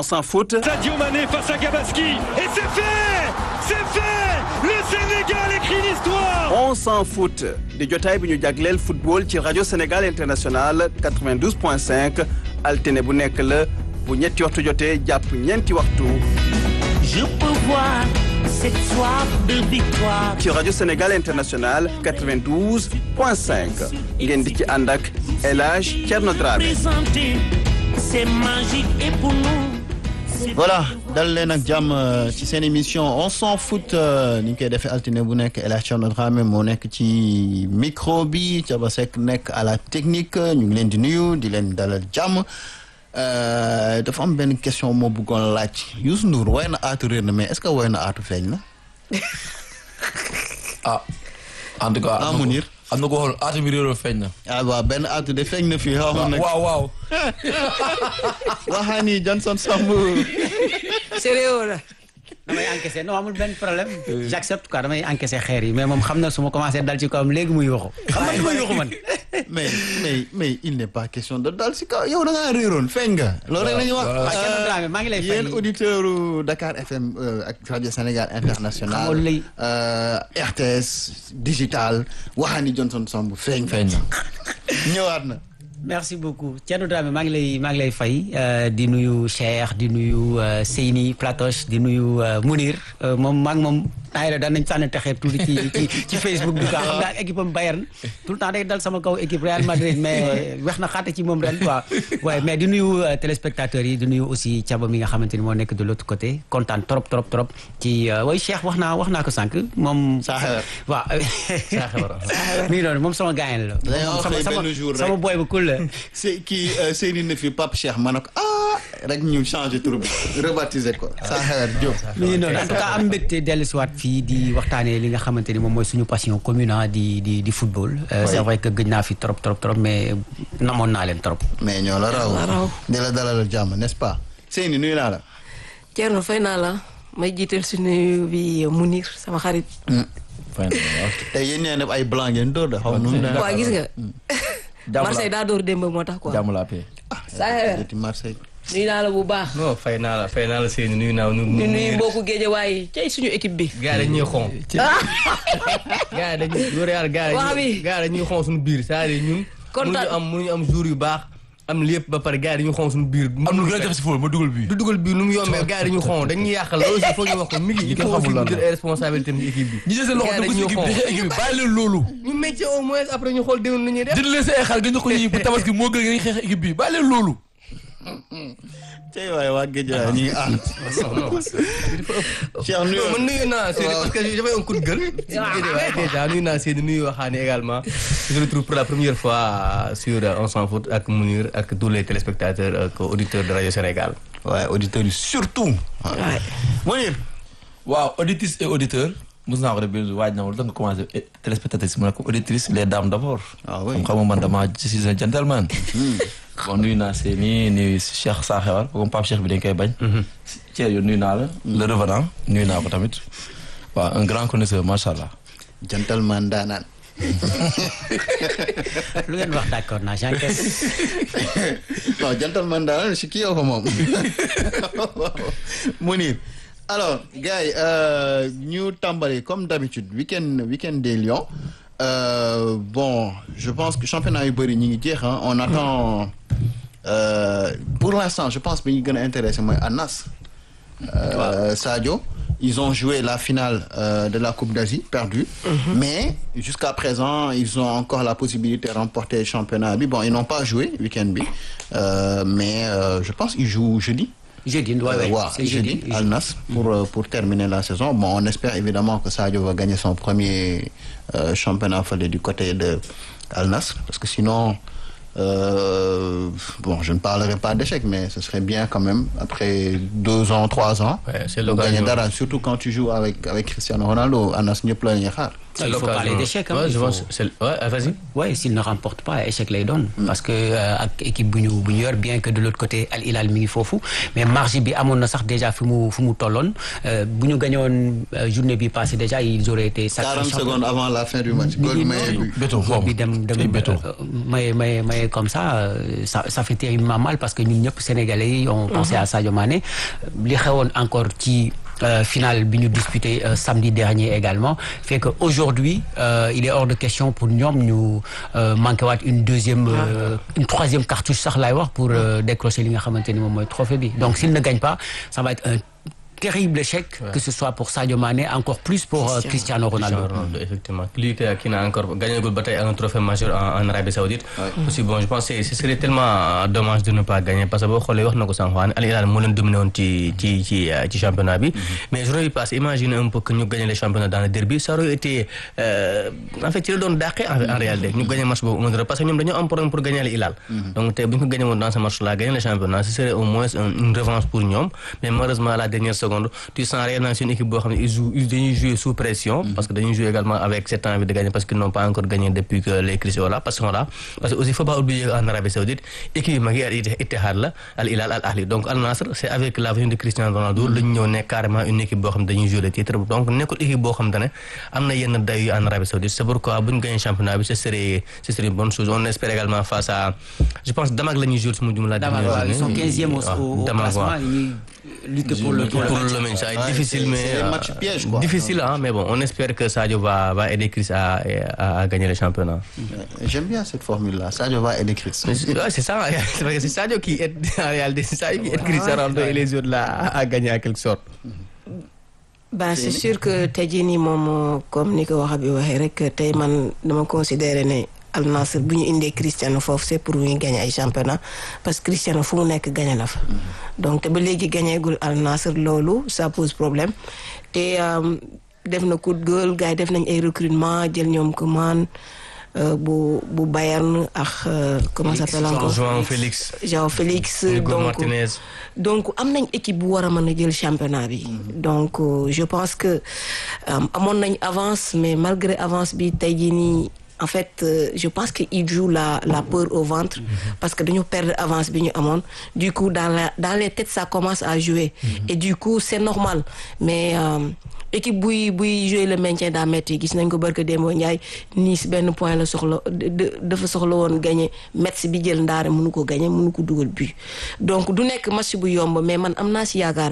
On s'en fout. Sadio Mané face à Gabaski. Et c'est fait C'est fait Le Sénégal écrit l'histoire On s'en fout di jotaay bi ñu jagleel football ci rajo Sénégal international 92.5 altine bu nekk la bu ñetti waxtu jotee jàpp ñeenti waxtu. Je peux voir cette soif de victoire. ci rajo Sénégal international 92.5 ngeen di ci ànd ak El Hadj Thierno Dramé. Présenté, c'est magique et pour nous. c'est voilà dal leen ak jàmm ci seen émission on s'en fout ni ñu koy defee altine bu nekk El Hadj Thierno Dramé moo nekk ci micro bi Thiaba Seck nekk à la technique ñu ngi leen di nuyu di leen dalal jàmm dafa am benn question moo bëggoon laaj Youssou Ndour woy na aatu réer na mais est-ce que woy na aatu feeñ na ah en tout cas. ah Mounir am na ko xool aatu bi réeroo feeñ na. ah waaw benn aatu de feeñ na fii xaw ma nag waaw waaw. waxaani Johnson Samb sérieux la damay encaissé non amul benn problème j'accepte quoi damay encaissé xeer yi mais moom xam na su ma commencé dal ci kawam léegi muy yuuxu xam nga li may yuuxu man mais mais mais il n'est pas question de dal si kaw yow da ngaa réeroon feeñ nga loolu rek la ñuy wax waaw Thierno Dramé maa ngi lay fay yéen auditeur u Dakar FM euh, ak rajo Sénégal international Xamal lay- euh, RTS digital waxaani Johnson Samb feeñ feeñ na. ñëwaat na merci beaucoup Thierno Dramé maa ngi lay maa ngi lay fay euh, di nuyu Cheikh di nuyu euh, Seyni Platoche di nuyu euh, Mounir euh, moom maa ngi moom temps yii daan nañ sànni texee tuuti ci ci ci Facebook bi quoi xam nga équipe am Bayern tout le temps day dal sama kaw équipe Real Madrid mais wex na xaate ci moom ren quoi waaye mais di nuyu euh, téléspectateurs yi di nuyu aussi Thiaba mi nga xamante ni moo nekk de l'autre côté kontaan trop trop trop ci euh, way Cheikh wax naa wax naa ko sànq moom. Saaxewar. waaw. Saaxewar. mi ngi noonu moom sama gaañ la. Dañoo sama xëy sama benn jour rek. sama boy bu cool la. c'est kii euh, Seyni na fi Pape Cheikh ma ne ko ah rek ñu changé tur bi rebaptisé ko Saxewar Diop mi ngi noonu en tout cas am mbégte dellusiwaat fii di waxtaanee li nga xamante ni moom mooy suñu passion commune ah, di di di football. Euh, c'est vrai que gëj naa fi trop trop trop mais namoon naa leen trop. mais ñoo la raw la raw. di la dalal jàmm n'est-ce pas Seyni nuyu naa la Thierno fay naa la may jiital si nuyu bi Mounir sama xarit feeñ na waaw. tey yéen ñee ne ay blanc ngeen dóor de xaw ma nu mu demee. waa gis nga jàmm Marseille daa door démb moo tax quoi jàmm laa paix. saa Joti Marseille nuyu naa la bu baax non fay naa la fay naa la Seyni nuyu naa nu ñu nuyu mbokku géejawaay cay suñu équipe bi gars yi dañuy xon gars yi dañuy loolu yàlla gars yi Wax bi. gars yi dañuy xon suñu biir c'est-à-dire ñun Kontaan. mënuñu am mënuñu am jour yu baax am lépp ba pare gars yi dañuy xon suñu biir am lu gën a jafe si fóol ma dugal bii. du dugal biir nu mu yombee gars yi dañuy xon dañuy yàqal loolu aussi foog ñu wax ko mi ngi il kenn faut aussi xamul lan ñu jël la. ay responsabilité ci équipe bi ñi jël seen loxo Gars yi dugg si dañuy équipe bi xon. équipe bi bàyyi leen loolu. ñu métier au moins après ñu xool déwén nu ñuy def jënd leen seen ay xar nga ñu ko ñi bu tabaski moo gën nga xeex équipe bi bàyyi leen loolu. tey waaye waa géej ñu ngi ànd Cheikh nuyu non man nuyu naa Seyni parce que j'avais un coup de gueule. waaye déjà nuyu naa Seyni nuyu waxaane également. je le retrouve pour la première fois sur euh, On s'en fout ak Mounir ak tous les téléspectateurs ak auditeurs de Radio Sénégal. waaye auditeurs yi surtout Mounir waaw auditrices et auditeurs mos naa ko def benn jour waaj na ma lu tax nga commencé téléspectatrice mu ne ko auditrice les dames d'abord. Ah oui. comme xam nga man dama je suis un gentleman. bon nuyu naa Seyni nuyu Cheikh Saxewar comme Pape Cheikh bi dañ koy bañ. Thierno yow nuyu naa la. le revenant nuyu naa ko tamit. waaw un grand connaisseur macha allah. gentleman daanaan lu ngeen wax d'accord naa j'encaisse. non gentleman daanaan si kii yow ko moom Mounir alors gars yi euh, ñu tàmbali comme d'habitude week-end week-end des Lions euh, bon je pense que championnat yu bëri ñi ngi jeex ah on attend euh, pour l'instant je pense bi ñu gën a intéressé mooy Anas euh, Sadio ils ont joué la finale euh, de la Coupe d'Asie perdue mais jusqu'à présent ils ont encore la possibilité de remporter le championnat bi bon ils n'ont pas joué week-end bi euh, mais euh, je pense qu'ils jouent jeudi jeudi ouais, ouais, euh, ouais, c'est jeudi, jeudi. Al Nassr pour, euh, pour terminer la saison. Bon, on espère évidemment que Sadio va gagner son premier euh, championnat fallait du côté de Al Nassr parce que sinon euh, bon, je ne parlerai pas d'échec mais ce serait bien quand même après deux ans, trois ans Ouais, c'est de l'occasion. gagner dara surtout quand tu joues avec avec Cristiano Ronaldo Al Nassr ñëpp la ñuy xaar. Il faut parler d'échec. hein. Ouais, Il je faut- pense. c'est- Ouais, ah, vas-y. Ouais, s'il ne remporte pas échec lay doon. parce que euh, ak équipe bu ñu bu ñu yor bien que de l'autre côté Al Hilal mi ngi foofu mais marge bi amoon na sax déjà fi mu fu mu tolloon Euh, bu ñu gañoon euh, journée bi passée déjà ils auraient été. sacrés 40 champions. secondes avant la fin du match. Mi Goal ngi maye noonu. but. Béton Goal foofu bi dem dem ay béton. euh, maye maye maye comme ça euh, ça ça fait terriblement mal parce que ñun ñëpp sénégalais yi on pensait à Sadio Mané li xewoon encore ci euh, finale bi ñu disputé euh, samedi dernier également fait que aujourd'hui euh, il est hors de question pour ñoom ñu euh, manqué waat une deuxième euh, une troisième cartouche sax laay wax pour euh, décrocher li nga xamante ni moom mooy trophée bi donc s'il ne gagne pas ça va être un terrible échec que ce soit pour Sadio Mané encore plus pour euh, Cristiano Ronaldo Cristiano Ronaldo, effectivement. Lui qui, qui n'a encore gagné le bataille un trophée majeur en, en Arabie Saoudite. Aussi bon, je pense que ce serait tellement dommage de ne pas gagner parce que boo xoolee wax na ko sànq waa Al Hilal moo leen dominé woon ci ci ci euh, ci championnat bi. Mais journée bi passée, imagine un peu que ñu gagné le championnat dans le derby, ça aurait été euh, en fait ci la doon dàqee en, en réalité ñu gagné match boobu 1-0 parce que ñoom dañoo am problème pour gagner Al Hilal. Donc tey bu ñu ko gagné woon dans ce match-là, gagner le championnat, ce serait au moins un- une revanche pour ñoom. Mais malheureusement à la dernière seconde, tu sens réellement c'est une équipe boo xam ne ils jouent ils dañuy jouer sous pression. parce que dañuy jouer également avec cette envie de gagner parce qu'ils n'ont pas encore gagné depuis que les crises sont là parce que là parce que aussi il faut pas oublier en Arabie Saoudite équipe yi mag yi al Ittihad la Al Hilal Al Ahli donc Al Nassr c'est avec la venue de Cristiano Ronaldo la ñu ñëw nekk carrément une équipe boo xam ne dañuy jouer le titre donc nekkul équipe boo xam ne am na yenn dayu en Arabie Saoudite c'est pourquoi bu ñu gagné championnat bi ce serait ce serait une bonne chose on espère également face à je pense Damak la ñuy jouer su ma jumla Damak waaw, ils sont 15e au, au, au Damak classement waaw. ils ñuy lutter pour le pour pour le maintien ça va être Ouais, difficile c'est- mais c'est un euh, match piège, quoi. difficile hein, mais bon on espère que Sadio va va aider Chris à, à, à gagner le championnat Euh, J'aime bien cette formule-là. Sadio va aider Chris. Mais c'est ouais, c'est ça c'est vrai que c'est Sadio qui aide en réalité c'est Sadio qui aide Cristiano Ronaldo et les autres là à, à gagner en quelque sorte bah c'est sûr que tey jii nii moom comme ni ko waxa bi waxee rek tey man dama considérer ne Al Nassr bu ñu indee Cristiano foofu c'est pour ñu gagner ay championnat parce que Cristiano fu mu nekk gagné na fa donc te ba léegi gagnéegul Al Nassr loolu ça pose problème te euh, def na coup de gueule gars yi def nañ ay recrutement jël ñoom Coman euh, bu bu Bayern ak euh, comment ça s'appelle encore João Félix João Félix Hugo donc Martinez donc am nañ équipe bu war a mën a jël championnat bi donc euh, je pense que euh, amoon nañ avance mais malgré avance bi tey jii nii en fait euh, je pense que il joue la la peur au ventre parce que dañu perdre avance bi ñu amoon du coup dans la dans les têtes ça commence à jouer et du coup c'est normal mais euh, équipe buy buy jouer le maintien daa metti gis nañ ko barka Demba Ndiaye Nice benn point la soxla de- de- dafa soxla woon gagné Metz bi jël ndaare mënu ko gagné mënu ko dugal but donc du nekk match bu yomb mais man am naa si yaakaar